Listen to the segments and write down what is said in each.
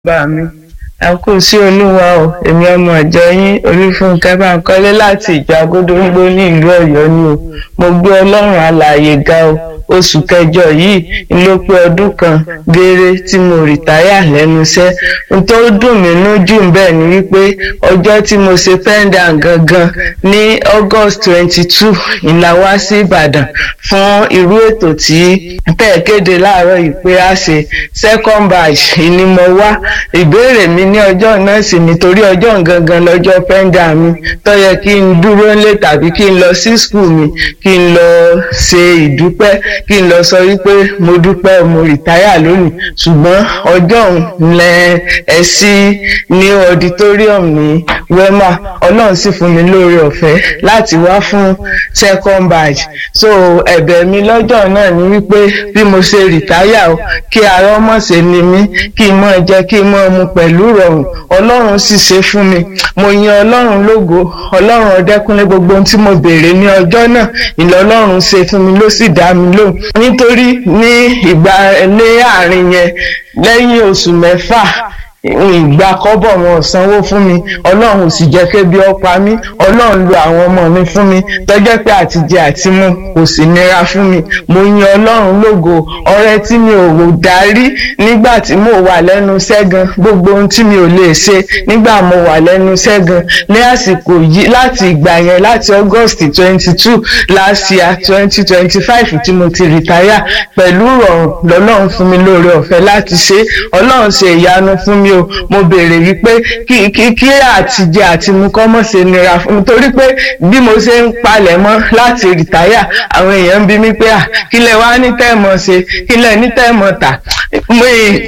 bá mi ẹ kú sí olúwa o èmi ọmọ ìjọ yín olúfúnkẹ́ báńkọ́lé láti ìjọ agódóńgbó ní ìlú ọ̀yọ́ ni o mo gbé ọlọ́run alààyè ga o oṣù kẹjọ yìí ló pé ọdún kan gééré tí mo rìtáyà lẹ́nu iṣẹ́ n tó dùn mí nú jù bẹ́ẹ̀ ni wípé ọjọ́ tí mo ṣe pendant gangan ní august twenty two ìlà wá sí ìbàdàn fún irú ètò tí tẹ̀ kéde láàárọ̀ yìí pé a ṣe second batch ni mo wá ìbéèrè mi ní ọjọ́ náà sì nítorí ọjọ́ gangan lọ́jọ́ pendant mi tó yẹ kí n dúró nílé tàbí kí n lọ sí school mi kí n lọ ṣe ìdúpẹ́ kí n lọ sọ wípé mo dúpẹ́ mo rìtáyà lónìí ṣùgbọ́n ọjọ́ òun lẹ ẹ sí ní auditorium ní wema ọlọ́run sì fún mi lóore ọ̀fẹ́ láti wá fún second batch so ẹ̀bẹ̀ mi lọ́jọ́ náà ni wípé bí mo ṣe rìtáyà o kí ara ọmọ ṣe ni mí kí n mọ̀ jẹ kí n mọ̀ mu pẹ̀lú rọrùn ọlọ́run sì ṣe fún mi mo yan ọlọ́run lógo ọlọ́run ọdẹ́kúnlé gbogbo ohun tí mo béèrè ní ọjọ́ náà ìlọ ọlọ́run ṣe fún mi ló sì dá mi lóhùn nítorí ní ìgbà ní àárín yẹn lẹ́yìn oṣù mẹ́fà ìgbà kọ́bọ̀ wọn ò sanwó fún mi ọlọ́run ò sì jẹ́ kébi ọpa mi ọlọ́run lo àwọn ọmọ mi fún mi tọ́jọ́ pé àtijẹ àti mu kò sì nira fún mi mo yan ọlọ́run lógo ọrẹ tí mi ò rò darí nígbà tí mo wà lẹ́nu sẹ́gan gbogbo ohun tí mi ò lè ṣe nígbà mo wà lẹ́nu sẹ́gan ní àsìkò yìí láti ìgbà yẹn láti august twenty two last year twenty twenty five tí mo ti rìtáyà pẹ̀lú ìrọ̀rùn lọ́lọ́run fún mi lóore ọ̀fẹ́ láti ṣe ọlọ́run ṣe ìyanu fún mi o mo béèrè wípé kí kí kí àtijẹ àti mu kọ́ mọ̀ ṣe nira fún mi torí pé bí mo ṣe ń palẹ̀ mọ́ láti rìtáyà àwọn èèyàn ń bi mí pé à kí lẹ wá ní tẹ́ẹ̀mọ̀ ṣe kí lẹ ní tẹ́ẹ̀mọ̀ tà mo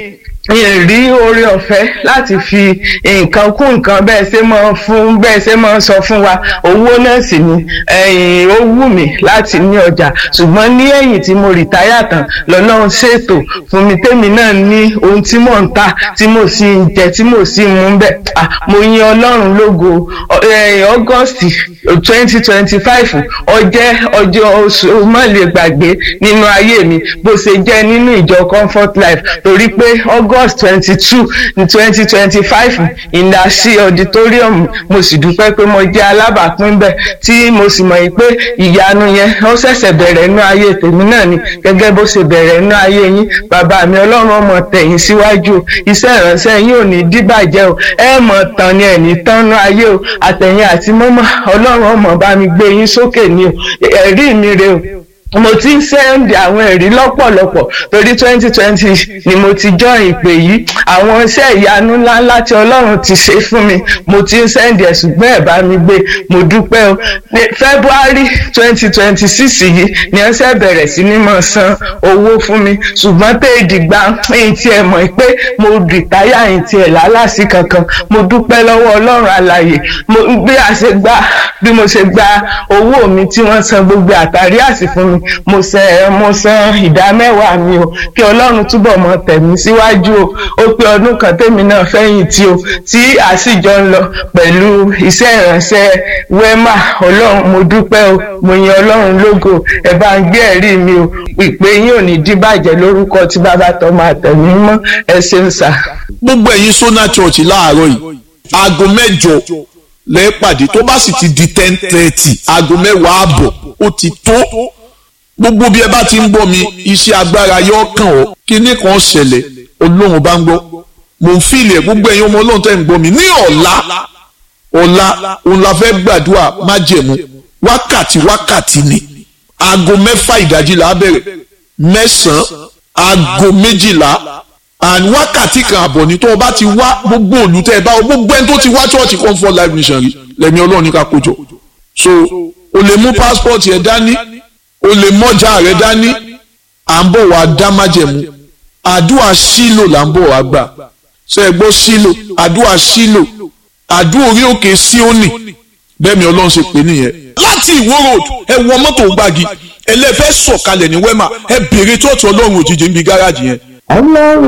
rí oore ọ̀fẹ́ láti fi nǹkan kún nǹkan bẹ́ẹ̀ ṣe máa fún bẹ́ẹ̀ ṣe máa sọ fún wa owó náà sì ni ó wù mí láti ní ọjà ṣùgbọ́n ní ẹ̀yìn tí mo rìtáyà tán lọ́lọ́run ṣètò fún mi tèmi náà ní ohun tí mò ń tà tí mo sì ń jẹ tí mo sì ń mú bẹ́ẹ̀ mo yin ọlọ́run lógo august twenty twenty five ọjẹ́ ọjọ́ oṣù mọ́lẹ̀ gbàgbé nínú ayé mi bó ṣe jẹ́ nínú ìjọ comfort life torí pé august august twenty two twenty twenty five ìdásí auditorium mo sì dúpẹ́ pé mo jẹ́ alábàápín bẹ́ẹ̀ tí mo sì mọ̀ pé ìyanu yẹn ó ṣẹ̀ṣẹ̀ bẹ̀rẹ̀ inú ayé tèmi náà ni gẹ́gẹ́ bó ṣe bẹ̀rẹ̀ inú ayé yín bàbá mi ọlọ́run ọmọ tẹ̀yìn síwájú iṣẹ́ ìránṣẹ́ yín ò ní díbàjẹ́ o ẹ mọ̀ tán ni ẹ̀ ní tán nú ayé o àtẹ̀yìn àti mọ́mọ́ ọlọ́run ọmọ bá mi gbé yín sókè ni o ẹ̀rí mi rè o mo ti ń sẹ́ndì àwọn ẹ̀rí lọ́pọ̀lọpọ̀ torí twenty twenty ni mo ti jọ ìpè yìí àwọn iṣẹ́ ìyanu ńláńlá tí ọlọ́run ti ṣe fún mi mo ti ń sẹ́ndì ẹ̀ ṣùgbọ́n ẹ̀ bá mi gbé mo dúpẹ́ o february twenty twenty six yìí ni ẹ ṣe bẹ̀rẹ̀ sí ní máa san owó fún mi ṣùgbọ́n tẹ́ ìdìgbà ẹ̀yìn tí ẹ mọ̀ pé mo rìtáyà ẹ̀yìn tí ẹ̀ lálàsí kankan mo dúpẹ́ lọ́wọ́ ọlọ́run alàyè bí a ṣe gba bí mo ṣe gba owó mi tí wọ́n san gbogbo àtàrí àsì fún mi mo san mo san ìdá mẹ́wàá mi o kí ọlọ́run túbọ̀ mọ tẹ̀mí síwájú o ó pé ọdún kan tèmi náà fẹ́yìn tí o tí àsìjọ ń lọ pẹ̀lú iṣẹ́ ìránṣẹ́ wema ọlọ́run mo dúpẹ́ o mo yan ọlọ́run lógo ẹ bá ń gbé ẹ̀rí mi o ìpè yín ò ní díbàjẹ́ lórúkọ tí bàbá tó máa tẹ̀mí mọ́ ẹ ṣeun sà. gbogbo ẹ̀yin sona church láàárọ̀ yìí aago mẹ́jọ lẹ́ẹ̀pàdé tó bá sì ti di ten thirty aago mẹ́wàá àbọ̀ ó ti tó gbogbo bí ẹ bá ti ń gbọ́ mi iṣẹ́ agbára yóò kàn ọ́ kíní kan ṣẹlẹ̀ olóhùn bá ń gbọ́ mò ń fìlẹ̀ gbogbo ẹ̀yin ọmọ ọlọ́run tẹ́ ń gbọ́ mi ní ọ̀la ọ̀la òun la fẹ́ gbàdúrà májẹ̀mú wákàtí wákàtí ni aago mẹ́fà ìdájí la bẹ̀rẹ̀ mẹ́sàn-án aago méjìlá and wákàtí kan àbọ̀ ní tó o bá ti wá gbogbo òlù tẹ́ ẹ bá gbogbo ẹni tó ti wá church comfort life mission rí lẹ́mi ọlọ́run ní ká kójọ so o lè mú passport yẹn dání o lè mọ́jà rẹ dání à ń bọ̀ wá dá májẹ̀mú àdúrà sílò là ń bọ̀ wá gbà ṣe é gbọ́ sílò àdúrà sílò àdúrà orí òkè síónì bẹ́ẹ̀ mi ọlọ́run ṣe pè nìyẹn láti ìwó road ẹ wọ mọ́tò gbági ẹlẹ́fẹ́ sọ̀kalẹ̀ ní wẹ́mà ẹ bèrè tó ọ̀tún ọlọ́run òjijì níbi gáràjì yẹn.